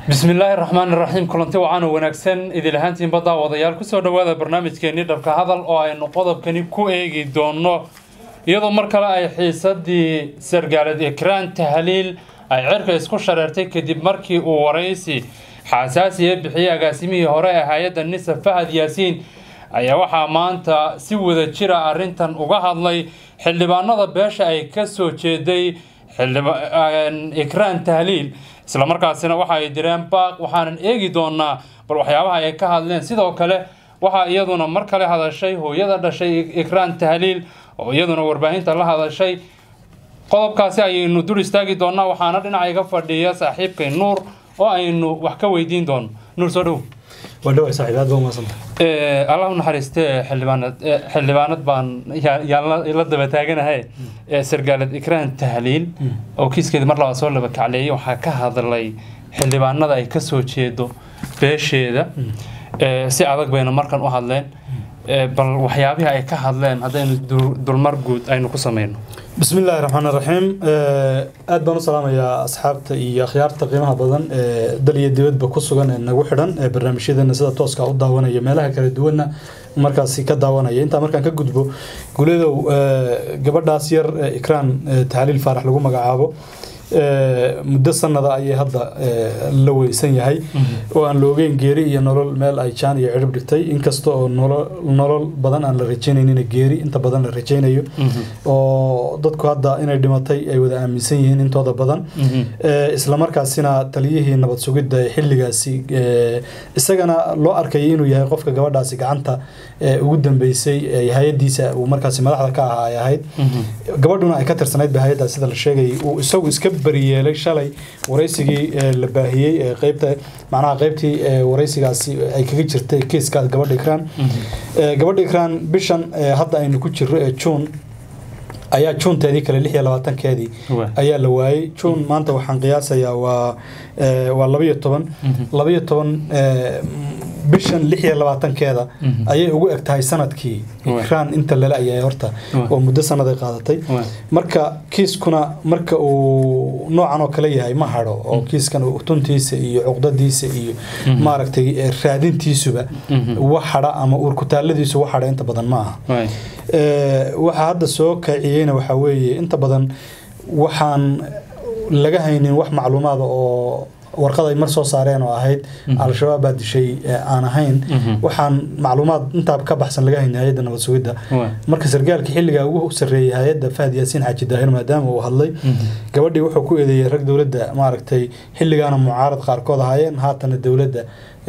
bismillaahi raxmaan iraxiim kulanti wacan oo wanaagsan idil ahaantiin baddaa wadayaal kusoo dhowaada barnaamijkeenii dhabka hadal oo aynu qodobkani ku eegi doono iyadoo mar kale ay xiisadii sargaalad ekraan tahliil ay cirka isku shareertay kadib markii uu waraysi xaasaasiya bixiyey agaasimihii hore ee hay-adda nisa fahad yaasiin ayaa waxaa maanta si wada jira arrintan uga hadlay xildhibaanada beesha ay ka soo jeeday ekraan tahliil islamarkaasina waxa ay direen baaq waxaanan eegi doonaa bal waxyaabaha ay ka hadleen sidoo kale waxaa iyaduna mar kale hadashay hooyada dhashay ekraan tahliil oo iyaduna warbaahinta la hadashay qodobkaasi ayaynu dul istaagi doonaa waxaana dhinaca iga fadhiya saaxiibkay nuur oo aynu wax ka weydiin doono nuur soo dhow wadhawa saaxiib aad baa umahadsanta allah u naxariistee xildhibaanad xildhibaanad baan yaan la daba taaganahay sargaalad ikraan tahliil oo kiiskeeda mar labaad soo laba kacleeyay waxaa ka hadlay xildhibaanada ay ka soo jeedo beesheeda si adag bayna markan u hadleen bal waxyaabihii ay ka hadleen haddaynu dulmar guud aynu ku sameyno bismi illaahi raxmaan raxiim aad baan u salaamayaa asxaabta iyo akhyaarta qiimaha badan ee dal iyo dibadba ku sugan ee nagu xidhan ee barnaamijyadeena sida tooska u daawanaya meelaha kala duwanna markaasi ka daawanaya intaa markaan ka gudbo guledow gabadhaas yar ikraan taxliil faarax lagu magacaabo muddo sanada ayay hadda la weysan yahay oo aan la ogeyn geeri iyo nolol meel ay jaan iyo cirib dhigtay inkasta oo nolol badan aan la rajaynaynin geeri inta badan la rajaynayo oo dadku hadda inay dhimatay ay wada aaminsan yihiin intooda badan islamarkaasina taliyihii nabad sugidda xilligaasi isagana loo arkayay inuu yahay qofka gabadhaasi gacanta ugu dambeysay hay-adiisa uu markaasi madaxda ka ahaa ay ahayd gabadhuna ay ka tirsanayd ba hay-addaas sida la sheegayay uu isagu iska bariyeelay shalay waraysigii la baahiyey ee qeybta macnaha qeybtii waraysigaasi ay kaga jirtay kiiskaas gabadha ikraan gabadha ikraan bishan hadda aynu ku jirro ee juun ayaa juunteedii kale lix iyo labaatankeedii ayaa la waayey juun maanta waxaan qiyaasayaa waa waa labayo toban labayo toban bishan lix iyo labaatankeeda ayay ugu eg tahay sanadkii ikraan inta lala ayay horta oo muddo sanaday qaadatay marka kiiskuna marka uu noocan oo kale yahay ma hadho oo kiiskan tuntiisa iyo cuqdadiisa iyo maaragtay raadintiisuba wax hadha ama uurkutaaladiisu wax hadha inta badan ma aha waxaa hadda soo kaciyeyna waxaa weeye inta badan waxaan laga haynin wax macluumaada oo warqad ay mar soo saareen oo ahayd al-shabaab baa dishay aan ahayn waxaan macluumaad intaa ka baxsan laga haynin hay-adda nabad sugidda marka sargaalka xilligaa ugu sarreeyay hay-adda fahad yaasiin xaaji daahir maadaama uu hadlay gabadhii wuxuu ku eedeeyey rag dowladda maaragtay xilligaana mucaarad qaarkood ahaayeen haatana dowladda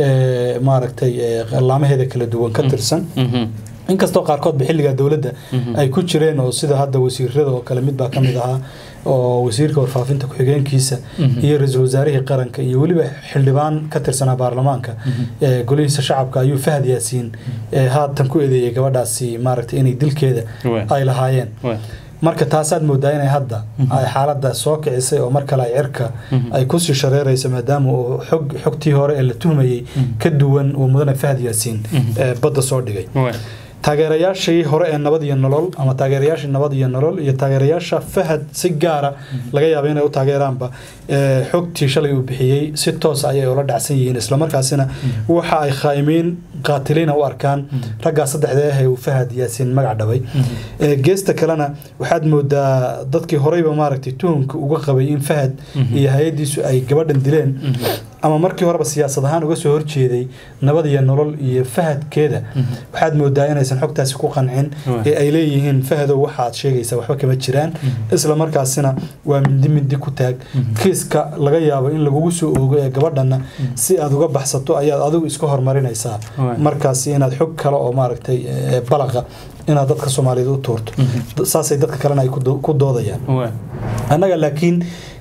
maaragtay laamaheeda kala duwan ka tirsan inkastoo qaarkoodba xilligaa dowladda ay ku jireen oo sida hadda wasiirada oo kale mid baa ka mid ahaa oo wasiirka warfaafinta ku-xigeenkiisa iyo ra-iisul wasaarihii qaranka iyo weliba xildhibaan ka tirsanaa baarlamaanka golihiisa shacabka ayuu fahad yaasiin haatan ku eedeeyay gabadhaasi maaragtay inay dilkeeda ay lahaayeen marka taasaad moodaa inay hadda ay xaaladda soo kicisay oo mar kale ay cirka ay kusii shareerayso maadaama uu xog xogtii hore ee la tuhmayey ka duwan uu mudane fahad yaasiin badda soo dhigay taageerayaashii hore ee nabad iyo nolol ama taageerayaashii nabad iyo nolol iyo taageerayaasha fahad si gaara laga yaabo inay u taageeraanba xogtii shalay uu bixiyey si toos ayay ula dhacsan yihiin islamarkaasina waxa ay khaayimiin qaatiliina u arkaan raggaa saddexda ah ee uu fahad yaasiin magac dhabay geesta kalena waxaad moodaa dadkii horeyba maaragtay tuhumka uga qabay in fahad iyo hay-addiisu ay gabadhan dileen ama markii horeba siyaasad ahaan uga soo horjeeday nabad iyo nolol iyo fahadkeeda waxaad moodaa inaysan xogtaasi ku qancin ee ay leeyihiin fahadow waxaad sheegaysaa waxba kama jiraan isla markaasina waa mindi mindi ku taag kiiska laga yaabo in lagugu soo oogo ee gabadhana si aad uga baxsato ayaad adigu iska hormarinaysaa markaasi inaad xog kale oo maaragtay balaqa inaad dadka soomaaliyeed u tuurto saasay dadka kalena ay ku doodayaan annaga laakiin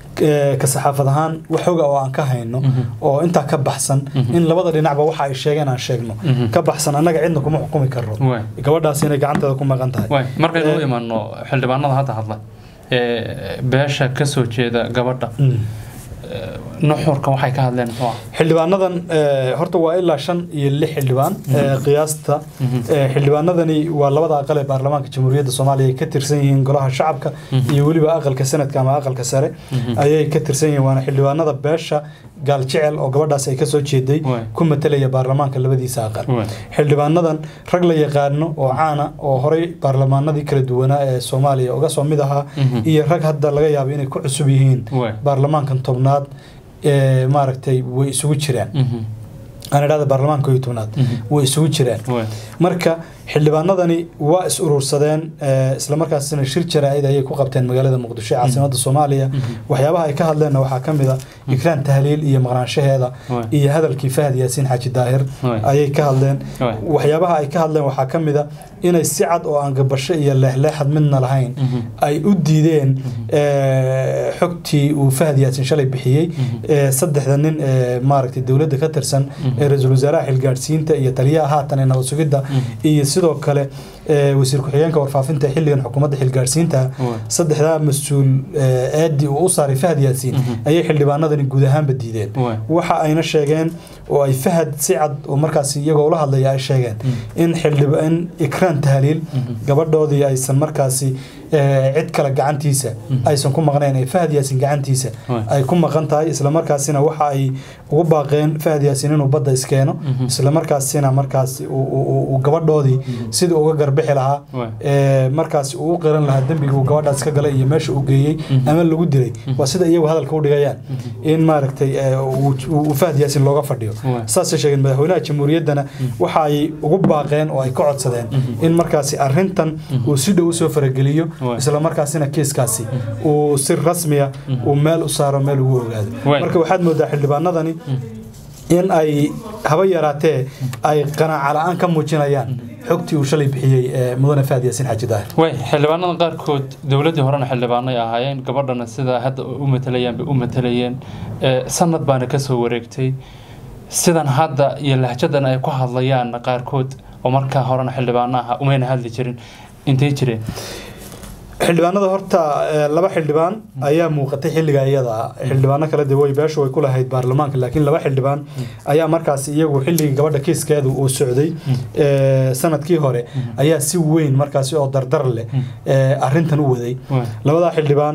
ka saxaafad ahaan wax xoga oo aan ka hayno oo intaa ka baxsan in labada dhinacba waxa ay sheegeen aan sheegno ka baxsan annaga cidna kuma xukumi karno gabadhaas inay gacanteeda ku maqan tahay markaynu u imaano xildhibaanada hadda hadla beesha ka soo jeeda gabadha nuxurka waxay ka hadleen muxuu ah xildhibaanadan eh, horta waa ilaa shan iyo lix xildhibaan eh, qiyaasta Eh, xildhibaanadani waa labada aqal ee baarlamaanka jamhuuriyadda soomaaliya ay ka tirsan yihiin golaha shacabka iyo weliba aqalka sanadka ama aqalka sare ayay ka tirsan yihiin waana xildhibaanada beesha gaaljecel oo gabadhaas ay kasoo jeeday Waay. ku matelaya baarlamaanka labadiisa aqal Waay. xildhibaanadan rag la yaqaano oo caana oo horey baarlamaanadii kala duwanaa ee soomaaliya uga soo mid ahaa Mhm. iyo rag hadda laga yaabo inay ku cusub yihiin Waay. baarlamaankan tobnaad ee maaragtay way isugu jiraan Mhm. aan idhahda baarlamaanka iyo tobnaad Mhm. way isugu jiraan Waay. marka xildhibaanadani waa is urursadeen eh, islamarkaasina shir jaraa'id ayay ku qabteen magaalada muqdisho ee caasimadda soomaaliya waxyaabaha ay ka hadleenna waxaa ka mid a ikraan tahliil iyo maqnaanshaheeda Waay. iyo hadalkii fahad yaasiin xaaji daahir Waay. ayay ka hadleen Waay. waxyaabaha ay ka hadleen waxaa ka mid a inay si cad oo aan gabasho iyo leexleexad midna lahayn Mhm. ay u diideen eh, xogtii uu fahad yaasiin shalay bixiyey ee saddexda nin ee maaragtay dowladda ka tirsan ee ra-iisul wasaaraha xilgaadhsiinta iyo taliyaha haatan ee nabad sugidda iyo sidoo kale ee wasiir ku-xigeenka warfaafinta ee xilligan xukuumadda xilgaadhsiinta Waay. saddexdaa mas-uul ee aadi uu u saaray fahad yaasiin ayay xildhibaanadani guud ahaanba diideen Waay. waxa ayna sheegeen oo ay fahad si cad oo markaas iyagoo ula hadlaya ay sheegeen in xildhiba in ikraan tahliil gabadhoodii aysan markaasi eh, cid kale gacantiisa aysan ku maqnayn ee fahad yaasin gacantiisa Waay. ay ku maqan tahay islamarkaasina waxa ay ugu baaqeen fahad yaasin inuu badda iskeeno islamarkaasina markaas uu- uu uu gabadhoodii sidii uga garbixi lahaa Waay. ee, markaas uu u qiran lahaa dembiga uu gabadhaas ka galay iyo meesha uu geeyey ama lagu dilay waa sida iyagu hadalka u dhigayaan in maaragtay ee, uu uu fahad yaasin looga fadhiyo Waay. saasay sheegeen madaxweynaha jamhuuriyaddana waxa ay ugu baaqeen oo ay ka codsadeen in markaasi arrintan uu si dhow usoo farageliyo Waay. isla markaasina kiiskaasi uu si rasmiya uu meel u saaro meel ugu ogaado Waay. marka waxaad moodaa xildhibaanadani in ay haba yaraatee ay qanaaca la-aan ka muujinayaan xogtii uu shalay bixiyey ee mudane fahad yaasin xaaji daahir way xildhibaanada qaarkood dowladdii horena xildhibaanay ahaayeen gabadhana sida hadda u matalayaan bay u matalayeen ee, sanad baana ka soo wareegtay sidan hadda iyo lahjadan ay ku hadlayaan qaarkood oo markaa horena xildhibaano aha umayna hadli jirin intay jireen xildhibaanada horta eh, laba xildhibaan ayaa muuqatay xilliga iyada ah xildhibaano kale de way beeshu way ku lahayd baarlamaanka laakiin laba xildhibaan ayaa markaas iyagu xilligii gabadha kiiskeedu uu socday eh, sanadkii hore ayaa si weyn markaasi oo dardar leh eh, arrintan u waday Waay. labadaa xildhibaan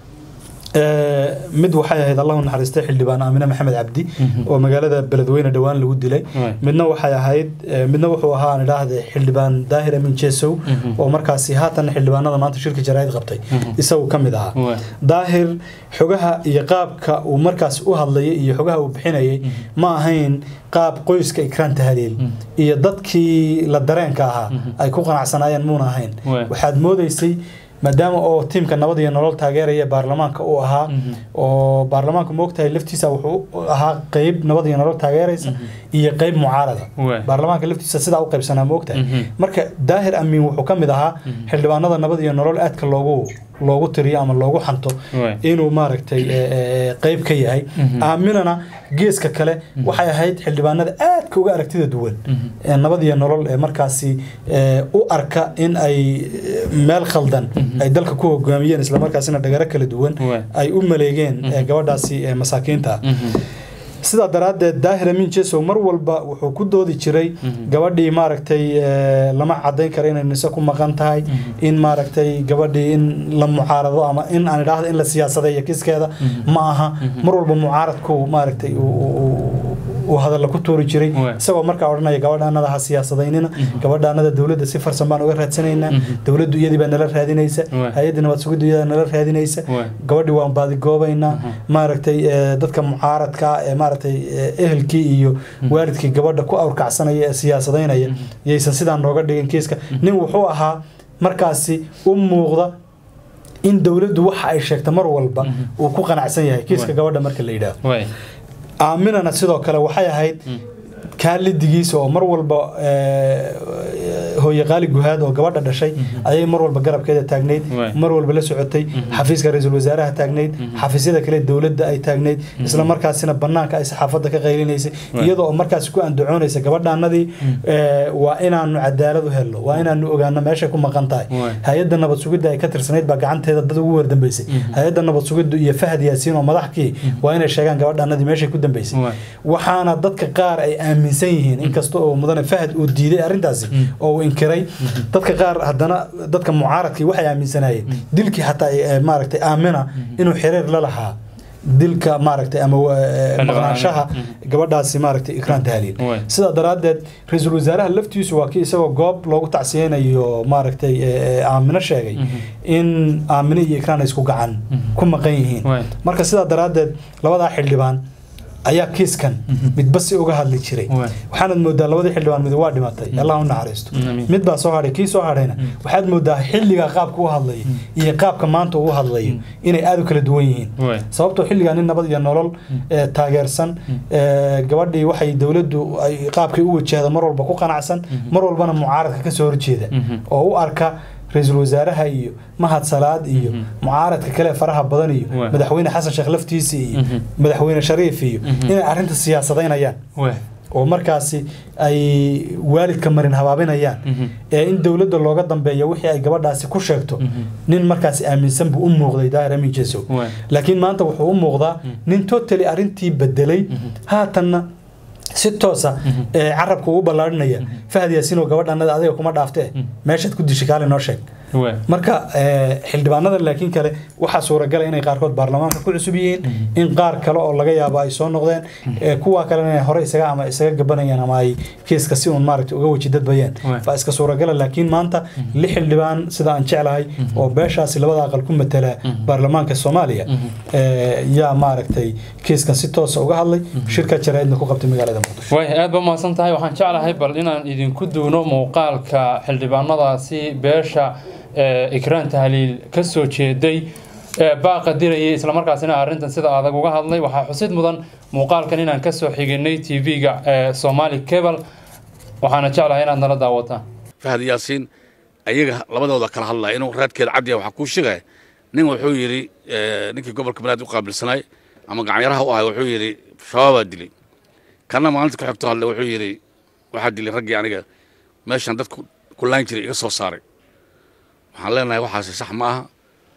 eh, mid waxay ahayd allahu naxariistay xildhibaan aamine maxamed cabdi oo magaalada beledweyne dhowaan lagu dilay Waay. midna waxay ahayd eh, midna wuxuu ahaa aan idhaahde xildhibaan daahir amin jesow oo markaasi haatan xildhibaanada maanta shirka jaraa'id qabtay isagu ka mid ahaa Waay. daahir xogaha iyo qaabka uu markaas u hadlayay iyo xogaha uu bixinayay ma ahayn qaab qoyska ikraan tahliil iyo dadkii la dareenka ahaa ay ku qanacsanaayeen muuna ahayn Waay. waxaad moodaysay maadaama oo tiimka nabad iyo nolol taageeraya baarlamaanka uu ahaa oo baarlamaanku moogtahay laftiisa wuxuu ahaa qeyb nabad iyo nolol taageeraysa iyo qeyb mucaarada Waay. baarlamaanka laftiisa sidaa u qaybsanaa moogtahay Mhm. marka daahir amiin wuxuu ka mid ahaa xildhibaanada nabad iyo nolol aadka loogu loogu tiriyo ama loogu xanto Waay. inuu maaragtay e, e, qeyb ka yahay aaminana geeska kale waxay ahayd xildhibaanada aadka uga aragtida duwan ee nabad iyo nolol ee markaasi e, u arka in ay e, meel khaldan ay dalka ku hogaamiyeen islamarkaasina dhagaro kala duwan Waay. ay u maleegeen e, gabadhaasi e, masaakiinta ah sidaa daraaddeed daahir amin jesow mar walba wuxuu ku doodi jiray gabadhii maaragtay eh, lama cadayn karo inay nise ku maqan tahay in maaragtay gabadhii in la mucaarado ama in aan idhaahdo in la siyaasadeeyo kiskeeda ma aha mar walba mucaaradku maaragtay uu- uu- uu- uu hadalla ku tuuri jiray Waay. isagoo markaa odhanaya gabadhaanada ha siyaasadaynina gabadhaanada dowladda si farsan baan uga raadsanaynaa dowladdu iyadii baa nala raadinaysa Waay. hay-adda nabad sugiddu iyadaa nala raadinaysa Waay. gabadhii waan baadigoobaynaa maaragtay eh, dadka mucaaradka ah ee maaragtay eh, ehelkii iyo waalidkii gabadha ku awrkacsanaya ee siyaasadaynaya yaysan sidaa nooga dhigin kiiska nin wuxuu ahaa markaasi u muuqda in dowladdu waxa ay sheegta mar walba uu ku qanacsan yahay kiiska Waay. gabadha marka la yidhaahdo Waay. aaminana sidoo kale waxay ahayd kaalidigiisa oo mar walba hooye qaali guhaad oo gabadha dhashay ayay mar walba garabkeeda taagnayd mar walba la socotay xafiiska ra-iisul wasaaraha taagnayd xafiisyada kale dowladda ay taagnayd isla markaasina banaanka ay saxaafadda ka qaylinaysay iyadoo markaas ku andacoonaysa gabadhaanadii waa inaanu cadaalad u helno waa inaanu ogaano meeshay ku maqan tahay hay-adda nabad sugidda ay ka tirsanayd baa gacanteeda dad ugu wardambeysay hay-adda nabad sugiddu iyo fahad yaasiin oo madaxkii waa inay sheegaan gabadhaanadii meeshay ku dambeysay waxaana dadka qaar ay aaminsan yihiin inkasta oo mudane fahad uu diiday arrintaasi oo uu inkiray dadka qaar haddana dadka mucaaradkii waxay aaminsanaayeen dilkii xataa maaragtay aamina inuu xiriir la lahaa dilka maaragtay ama maqnaanshaha gabadhaasi maaragtay ikraan tahliil sidaa daraaddeed ra-iisul wasaaraha laftiisu waa kii isagoo goob loogu tacsiyeynayo maaragtay aamino sheegay in aamino iyo ikraan ay isku gacan ku maqan yihiin marka sidaa daraaddeed labadaa xildhibaan ayaa kiiskan midba si uga hadli jiray waxaanad moodaa labadii xildhibaan mid waa dhimatay allah u naxariisto mid baa soo hadhay kii soo hadhayna waxaad moodaa xilligaa qaabka u hadlayo iyo qaabka maanta uu hadlayo inay aada u kala duwan yihiin sababtoo xilligaa nin nabad iyo nolol taageersan gabadhii waxay dowladdu ay qaabkay u wajahda mar walba ku qanacsan mar walbana mucaaradka ka soo horjeeda oo u arka ra-iisul wasaaraha iyo mahad salaad iyo mucaaradka kale faraha badan iyo madaxweyne xasan sheekh laftiisa iyo madaxweyne shariif iyo inay arrinta siyaasadaynayaan oo markaasi ay waalidka marin habaabinayaan ee in dowladda looga dambeeyo wixii ay gabadhaasi ku sheegto nin markaasi aaminsan buu u muuqday daahir amin jesow laakiin maanta wuxuu u muuqdaa nin totally arrintii bedelay haatanna si toosa carabka ugu ballaarinaya fahad yaasiin oo gabadhanada adiga kuma dhaaftee meeshaad ku dishay kaale noo sheeg marka xildhibaanada laakiin kale waxaa suuragala inay qaarkood baarlamaanka ku cusub yihiin in qaar kale oo laga yaabo ay soo noqdeen kuwa kalena inay hore isaga ama isaga gabanayaan ama ay kiiska si uun maaragta uga weji dadbayeen baa iska suuragala laakiin maanta lix xildhibaan sida aan jeclahay oo beeshaasi labada aqal ku matala baarlamaanka soomaaliya yaa maaragtay kiiskan si toosa uga hadlay shirka jaraa'idna ku qabtay magaalada muqdisho way aad ba mahadsan tahay waxaan jeclahay bal inaan idinku duuno muuqaalka xildhibaanadaasi beesha ikraan tahliil ka soo jeeday baaqa dirayay islamarkaasina arrintan sida adag uga hadlay waxaa xusid mudan muuqaalkan inaan kasoo xiginay tv-ga somali cable waxaana jeclahay inaad nala daawataan fahad yaasiin ayaga labadooda kala hadlaya inuu raadkeeda cadya waxaa kuu sheegaya nin wuxuu yidhi ninkii gobolka banaadir u qaabilsanay ama gacanyaraha u ahay wuxuu yidhi shabaabaa dilay kana maalinta ku xigto hadle wuxuu yidhi waxaa dilay raggii aniga meeshan dadku ku laan jiray iga soo saaray waxaan leenahay waxaasi sax ma aha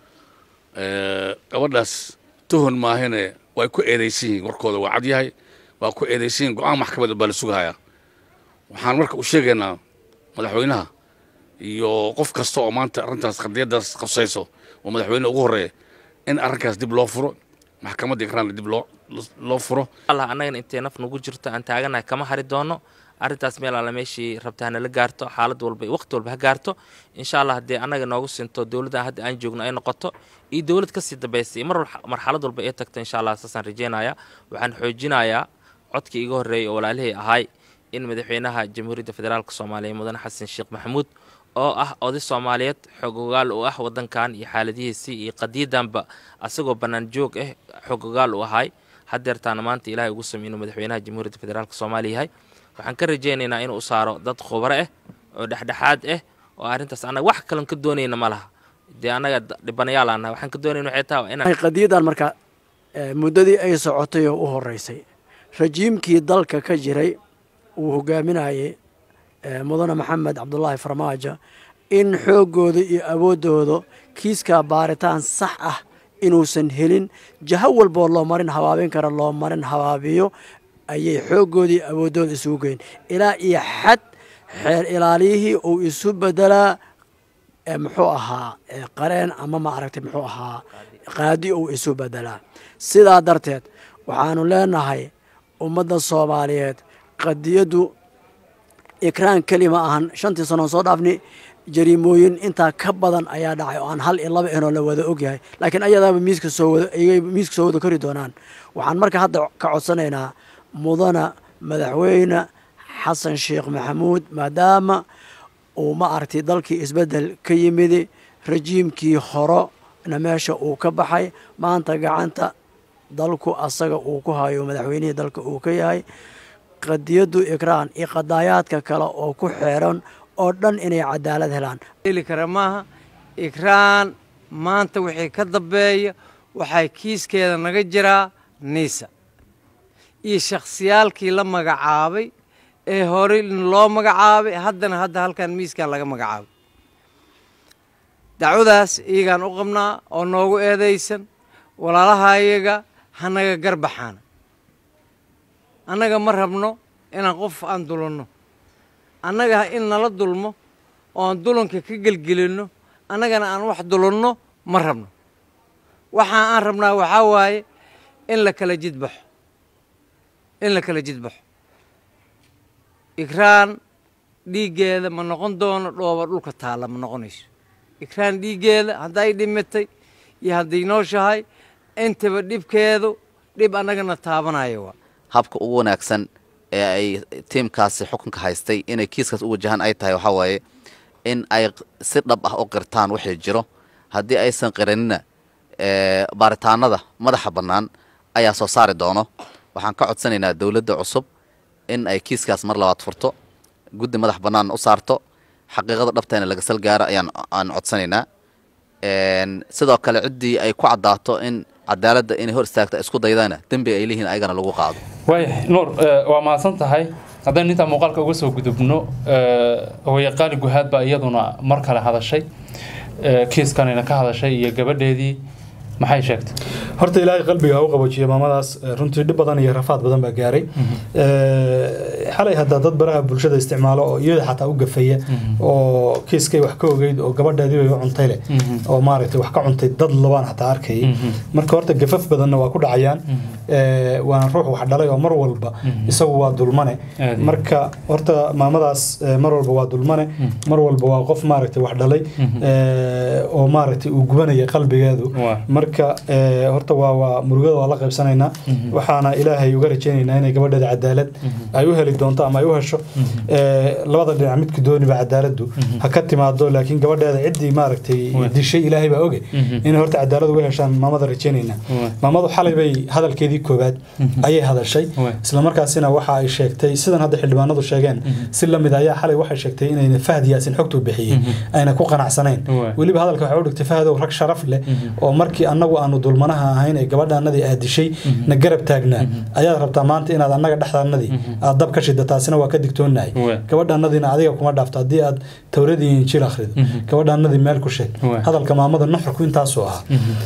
gabadhaas tuhon maahine way ku eedaysan yihiin warkooda waa cad yahay waa ku eedaysan yihin go-aan maxkamad baa la sugahayaa waxaan marka u sheegaynaa madaxweynaha iyo qof kasta oo maanta arrintaas qadiyaddaas qabsayso oo madaxweyne ugu horreeya in arrinkaas dib loo furo maxkamadda ikraanna dib loo loo furo allah annagana intay naf nagu jirto aan taaganahay kama hari doono arrintaas meel alla meeshii rabta hanala gaarto xaalad walba iyo waqti walba ha gaarto insha allah haddii annaga noogu sinto dowladdan hadda aan joogno ay noqoto iyo dowlad kasii dambaysay mar marxalad walba ee tagto insha allah saasaan rajeynaya waxaan xoojinayaa codkii iga horreeyay oo walaalihii ahay in madaxweynaha jamhuuriyadda federaalk soomaaliya mudane xasan sheekh maxamuud oo ah oday soomaaliyeed xogogaal u ah wadankan iyo xaaladihiisii iyo qadiyadanba asagoo bannaan joog ah xogogaal u ahay hadeertaana maanta ilahay ugu samey inuu madaxweynaha jamhuuriyadda federaalk soomaaliya yahay waxaan ka rajaynaynaa inuu saaro dad khubro ah oo dhexdhexaad ah oo arrintaas annaga wax kalan ka doonayna ma laha dee annaga dhibanayaal aan nahay waxaan ka doonayna waxay tahay inaan qadiyadan marka muddadii ay socotay oo u horeysay rajiimkii dalka ka jiray uu hogaaminayay mudane maxamed cabdulaahi farmaajo in xooggooda iyo awooddooda kiiskaa baaritaan sax ah inuusan helin jaho walboo loo marin habaabin kara loo marin habaabiyo ayay xooggoodii iyo awooddooda isugu geyn ilaa iyo xad xeer ilaaliyihii uu isu bedelaa muxuu ahaa qareen ama maaragtay muxuu ahaa qaadi uu isu bedelaa sidaa darteed waxaanu leenahay ummadda soomaaliyeed qadiyaddu ikraan keli ma ahan shantii sanoon soo dhaafni jariimooyin intaa ka badan ayaa dhacay oo aan hal iyo laba inoo la wada ogyahay laakiin ayadaaba miiska soo wada ayay miiska soo wada kori doonaan waxaan marka hadda ka codsanaynaa mudana madaxweyne xasan sheekh maxamuud maadaama uu ma aragtay dalkii isbeddel ka yimidi rajiimkii horona meesha uu ka baxay maanta gacanta dalku asaga uu ku hayo madaxweynihii dalka uu ka yahay qadiyaddu ikraan iyo qadaayaadka kale oo ku xeeran oo dhan inay cadaalad helaan heli kara maaha ikraan maanta wixii ka dambeeya waxay kiiskeeda naga jiraa niisa iyo shakhsiyaalkii la magacaabay ee horey loo magacaabay haddana hadda halkan miiskan laga magacaabay dacwadaas iyagaan u qabnaa oo noogu eedaysan walaalaha iyaga hanaga garbaxaana annaga ma rabno inaan qof aan dulanno annaga in nala dulmo oo aan dulanka ka gelgelinno annagana aan wax dulanno ma rabno waxa aan rabnaa waxaa waaye in la kala jidbaxo in la kala jidbaxo ikraan dhiiggeeda ma noqon doono dhooba dhulka taalla ma noqonayso ikraan dhiiggeeda hadday dhimatay iyo hadday nooshahay intaba dhibkeedu dhib annagana taabanaya waa habka ugu wanaagsan ee ay tiimkaasi xukunka haystay inay kiiskaas u wajahaan ay tahay waxaa waaye in ay si dhab ah u qirtaan wixii jiro haddii aysan qiranina baaritaanada madaxa bannaan ayaa soo saari doono waxaan ka codsanaynaa dowladda cusub in ay kiiskaas mar labaad furto guddi madax bannaan u saarto xaqiiqada dhabteena laga sal gaaro ayaan aan codsanaynaa sidoo kale ciddii ay ku caddaato in cadaaladda inay hor istaagta isku daydana dembiga ay leeyihiin ayagana lagu qaado waaya nuur waa mahadsan tahay haddaynu intaa muuqaalka uga soo gudubno hooyaqaali guhaad baa iyaduna mar kale hadashay kiiskanina ka hadashay iyo gabadheedii maxay sheegtay horta ilaahay qalbiga ha u qaboojiya maamadaas runtii dhib badan iyo rafaad badan baa gaaray xalay haddaa dad baraha bulshada isticmaalo oo iyada xataa u gafaya oo kiiskay wax ka ogeyd oo gabadheedii way u cuntay leh oo maaragtay wax ka cuntay dad labaan xataa arkayay marka horta gafaf badanna waa ku dhacayaan waana ruux wax dhalay oo mar walba isagu waa dulmane marka horta maamadaas mar walba waa dulmane mar walba waa qof maaragtay wax dhalay oo maaragtay uu gubanaya qalbigeedu marka horta waa waa murugada waa la qaybsanaynaa waxaana ilaahay uga rajaynaynaa inay gabadheeda cadaalad ay u heli doonto ama ay u hesho labada dhinac midka dooniba cadaaladdu ha ka timaado laakiin gabadheeda ciddii maaragtay dishay ilaahay baa oge inay horta cadaalad uga heshaan maamada rajaynaynaa maamadu xalay bay hadalkeedii koobaad ayay hadashay islamarkaasina waxa ay sheegtay sidan hadda xildhibaanadu sheegeen si lamid ayaa xalay waxay sheegtay inayna fahad yaasin xogtuu bixiyey ayna ku qanacsanayn weliba hadalka waxay u dhigtay fahadow rag sharaf leh oo markii annagu aanu dulmanaha ahayn ee gabadhaanadii aad dishay na garab taagnaa ayaad rabtaa maanta inaad annaga dhexdaanadii aad dab ka shida taasina waa ka digtoonahay gabadhaanadiina adiga kuma dhaafto haddii aad towradii injiil akhrido gabadhaanadii meel ku sheeg hadalka maamada nuxurku intaasuu ahaa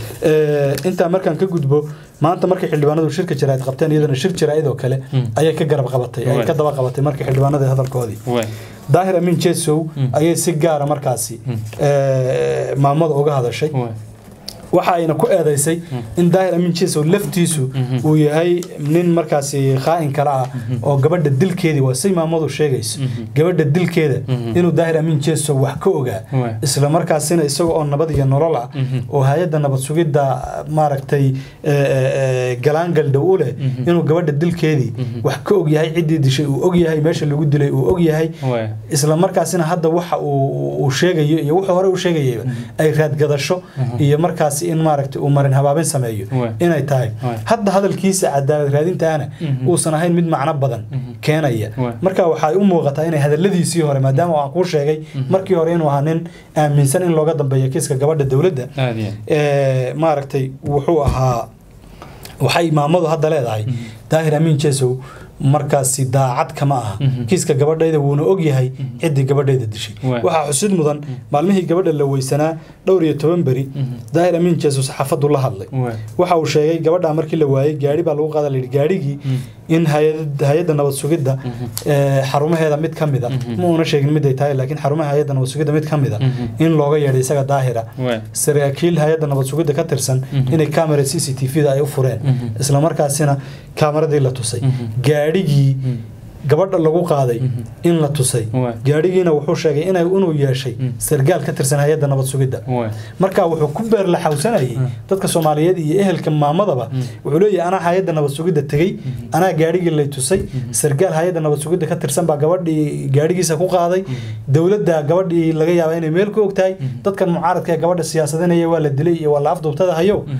intaa markaan ka gudbo maanta markay xildhibaanadu shirka jaraa'id qabteen iyadana shir jaraa'id oo kale ayay ka garab qabatay ayay ka daba qabatay markii xildhibaanadii hadalkoodii daahir amin jesow ayay si gaara markaasi maamada uga hadashay waxa ayna ku eedaysay in daahir amin jesow laftiisu uu yahay nin markaasi khaa'in kale ah oo gabadha dilkeedii waa say maamadu sheegayso gabadha dilkeeda inuu daahir amin jesow wax ka ogaa isla markaasina isaga oo nabad iyo nolol ah oo hay-adda nabad sugidda maaragtay galaangal dhow u leh inuu gabadha dilkeedii wax ka og yahay ciddii dishay uu og yahay meesha lagu dilay uu og yahay isla markaasina hadda waxa uu sheegayo iyo wuxuu hore u sheegayayba ay raadgadasho iyo markaasi in maaragtay uu marin habaabin sameeyo inay tahay hadda hadalkiisa cadaalad raadintaana uusan ahayn mid macno badan keenaya marka waxay u muuqataa inay hadaladiisii hore maadaama aan kuu sheegay markii hore inuu ahaa nin aaminsan in looga dambeeyo kiiska gabadha dowladda maaragtay wuxuu ahaa waxay maamadu hadda leedahay daahir amiin jesow markaasi daacad kama aha kiiska gabadhayda wuuna og yahay ciddii gabadhayda dishay waxaa xusid mudan maalmihii gabadha la weysanaa dhowr iyo toban beri daahir amiin jeesus xaafadu la hadlay waxa uu sheegay gabadha markii la waayey gaari baa lagu qaada layidhi gaarigii in hay-adda nabad sugidda xarumaheeda mid ka mida ma uuna sheegin miday tahay laakiin xarumaha hay-adda nabad sugidda mid ka mida in looga yeedhay isaga daahira saraakiil hay-adda nabad sugidda ka tirsan inay kamera c c t v da ay u fureen islamarkaasina kamaradii la tusay gaadhigii gabadha lagu qaaday in la tusay gaadhigiina wuxuu sheegay inuu yeeshay sargaal ka tirsan hay-adda nabad sugidda marka wuxuu ku beerlaxawsanayay dadka soomaaliyeed iyo ehelka maamadaba wuxuu leeyahay anaa hay-adda nabad sugidda tegey anaa gaadhigii lay tusay sargaal hay-adda nabad sugidda ka tirsan baa gabadhii gaadhigiisa ku qaaday dowladda gabadhii laga yaaba inay meel ku og tahay dadkan mucaaradka ee gabadha siyaasadinaya waa la dilay iyo waa la afduubtada hayow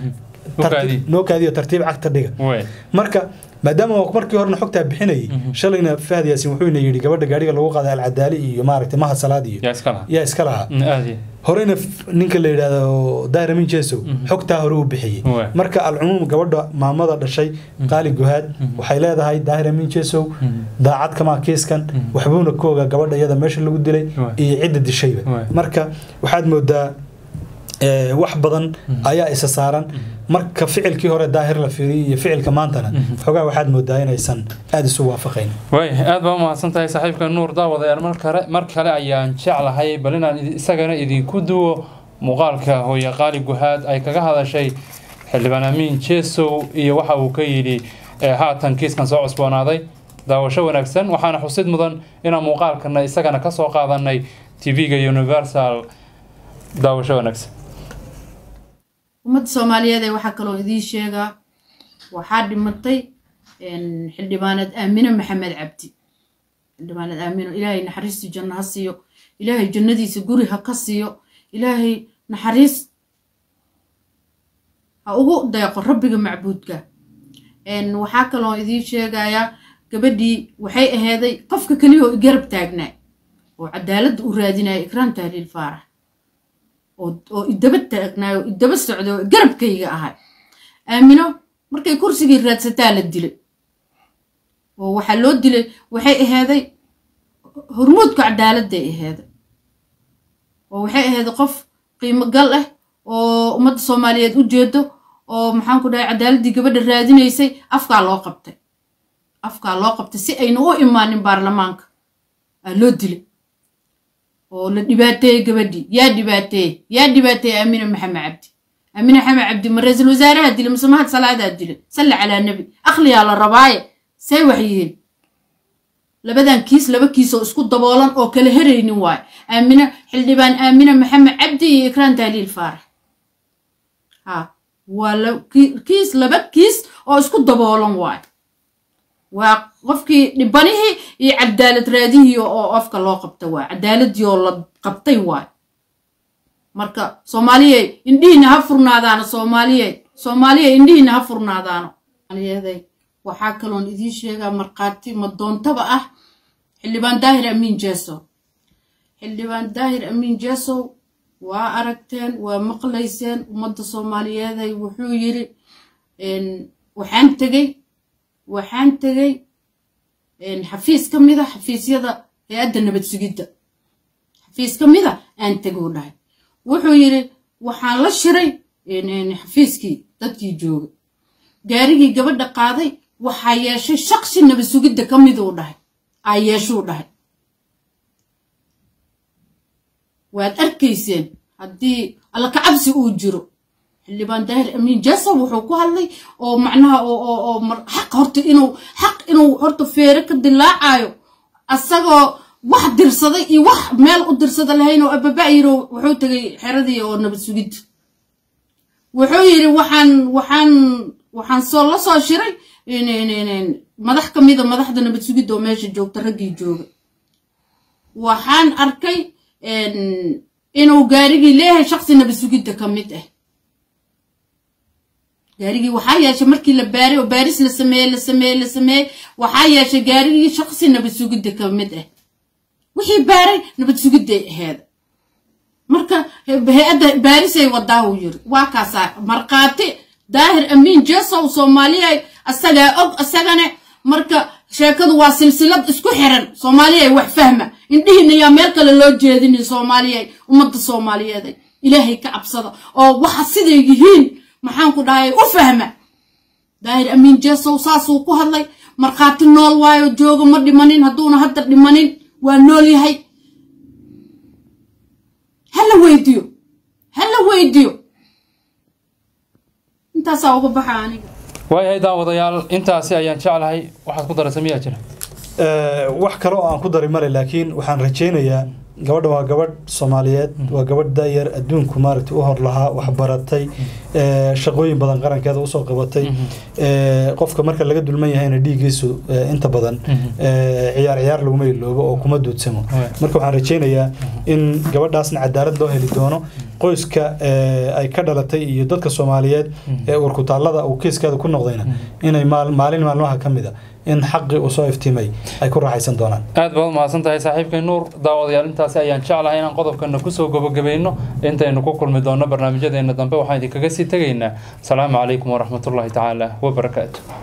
U tartiib- kaadiye. noo kaadiyo tartiib cagta dhiga way marka maadaama uu markii horena xogtaa bixinayay shalayna fahad yaasin wuxuuna yidhi gabadha gaadhiga lagu qaaday alcadaali iyo maaragtay mahad salaad iyo yaa iska laha yaa iska lahaa Mm, aad iyo horeyna f- ninka la yidhaahdo dairamin jesow xogtaa hore u bixiyey Waay. marka alcumuum gabadha maamada dhashay qaali guhaad waxay leedahay dairamin jesow daacad kamaa kiiskan waxbuuna ka ogaa gabadha iyada meesha lagu dilay Waay. iyo cidda dishayba Waay. marka waxaad moodaa eh, wax badan ayaa isa saaran marka ficilkii hore daahir la fiiriyay iyo ficilka maantana xogaa waxaad moodaa inaysan aada isu waafaqayn way aad baa umahadsan tahay saaxiibka nuur daawadayaal mar kale mar kale ayaan jeclahay bal inaan idi- isagana idinku duwo muuqaalka hooye qaali guhaad ay kaga hadashay xildhibaan amiin jesow iyo waxa uu ka yidhi ee haatan kiiskan soo cusboonaaday daawasho wanaagsan waxaana xusid mudan inaan muuqaalkana isagana ka soo qaadanay tv-ga universal daawasho wanaagsan ummadda soomaaliyeed ee waxaa kaloo idiin sheegaa waxaa dhimatay een, xildhibaaneed aamine maxamed cabdi xildhibaaneed aamino ilaahay naxariistii janno ha siiyo ilaahay jannadiisa guri ha ka siiyo ilaahay naxariis ha ugu deeqo rabbiga macbuudka een, waxaa kaloo idiin sheegayaa gabadhii waxay aheeday qofka keliya oo garab taagnaa oo cadaaladda u raadinaya ikraam tahliil faarax oo oo idaba taagnaayo oo idaba socday oo garabkayga ahay aamino markay kursigii raadsataa la dilay oo waxaa loo dilay waxay ahaaday hormuudka cadaaladday ahaaday oo waxay ahaaday qof qiimo gal ah oo ummadda soomaaliyeed u jeedo oo maxaan ku dhahay cadaaladdii gabadha raadinaysay afkaa loo qabtay afkaa loo qabtay si ayna u imaanin baarlamaanka aa loo dilay oo la dhibaateeyey gabadhii yaa dhibaateeyey yaa dhibaateeyey aamina maxamed cabdi aamina maxamed cabdi ma ra-iisul wasaaraha dilay mise mahad salaadaa dilay salli calaa nebi akhliyaa la rabaaye say wax yihiin labadan kiis laba kiis oo isku daboolan oo kala heraynin waaye aamina xildhibaan aamina maxamed cabdi iyo ikraan tahliil faarax ha waa la- ki- kiis laba kiis oo isku daboolan waaye waa qofkii dhibanihii iyo cadaalad raadihii oo afka loo qabta waay cadaaladii oo la qabtay waay marka soomaaliyey indhihiina ha furnaadaano soomaaliyey soomaaliyey indhihiina ha furnaadaano soomaaliyey waxaa kaloon idiin sheegaa markhaati madoontaba ah xildhibaan daahir amiin jeesow xildhibaan daahir amiin jeesow waa aragteen waa maqlayseen ummadda soomaaliyeeday wuxuu yiri een, waxaan tegey waxaan tegey een, xafiis ka mid a xafiisyada hay-adda nabad sugidda xafiis ka mid a aan teguu dhahay wuxuu yidhi waxaan la shiray een, een, xafiiskii dadkii jooga gaarigii gabadha qaaday waxaa yeeshay shaqsi nabad sugidda ka miduu dhahay aa yeeshuu dhahay waad arkayseen haddii alla kacabsi uu jiro xildhibaan daahir amiin jasow wuxuu ku hadlay oo macnaha oo oo oo mar- xaq horta inuu xaq inuu horta feere ka dilaacayo asagoo wax dirsaday iyo wax meel u dirsada lahayn oo ababa yiro wuxuu tegay xeradii oo nabad sugidda wuxuu yidhi waxaan waxaan waxaan soo la soo shiray in- in- in- in madax ka mida madaxda nabad sugidda oo meesha joogta raggii jooga waxaan arkay een, inuu gaarigii leeyahay shaqsi nabad sugidda ka mid ah gaarigii waxaa yeeshay markii la baaray oo baaris la sameeyey la sameeyey la sameeyey waxaa yeeshay gaarigii shaqsi nabad sugidda ka mid ah wixii baaray nabad sugidday aheed marka hay-adda baarisay wadaa uu yiri waa kaasaa markhaati daahir amiin jesow soomaaliyay asagaa og asagane marka sheekadu waa silsilad isku xiran soomaaliyay wax fahma indhihiina yaa meel kale loo jeedinin soomaaliyay ummadda soomaaliyeed ilaahay ka cabsada oo waxa siday yihiin maxaan ku dhahay u fahma daahir amiin jesow saasuu ku hadlay markhaati nool waayo jooga ma dhimanin hadduuna hadda dhimanin waa nool yahay hala weydiyo hala weydiyo intaasaa uga baxa aniga waayahay daawadayaal intaasi ayaan jeclahay waxaad ku daraysa miyaa jira Eh, wax kale oo aan ku dari male laakiin waxaan rajaynayaa gabadha waa gabadh soomaaliyeed waa gabadh daayar adduunku maaragtay u hor lahaa waxbaratay ee, shaqooyin badan qarankeeda usoo qabatay ee, qofka marka laga dulman yahayna dhiiggiisu ee, inta badan ee, ciyaar ciyaar laguma iloobo oo kuma duudsamo marka waxaan rajaynayaa in gabadhaasna cadaalad loo heli doono qoyska ee, ay ka dhalatay iyo dadka soomaaliyeed ee urkutaallada uu kiiskeeda ku noqdayna inay maal- maalin maalmaha ka mid a in xaqii uu soo iftiimay ay ku raaxaysan doonaan aad baad umahadsan tahay saaxiibkay nuur daawadayaal intaasi ayaan jeclahay inaan qodobkana kusoo gabagabayno intaynu ku kulmi doonno barnaamijyadeena dambe waxaan idinkaga sii tegaynaa asalaamu calaykum waraxmatullaahi tacaala wabarakaatu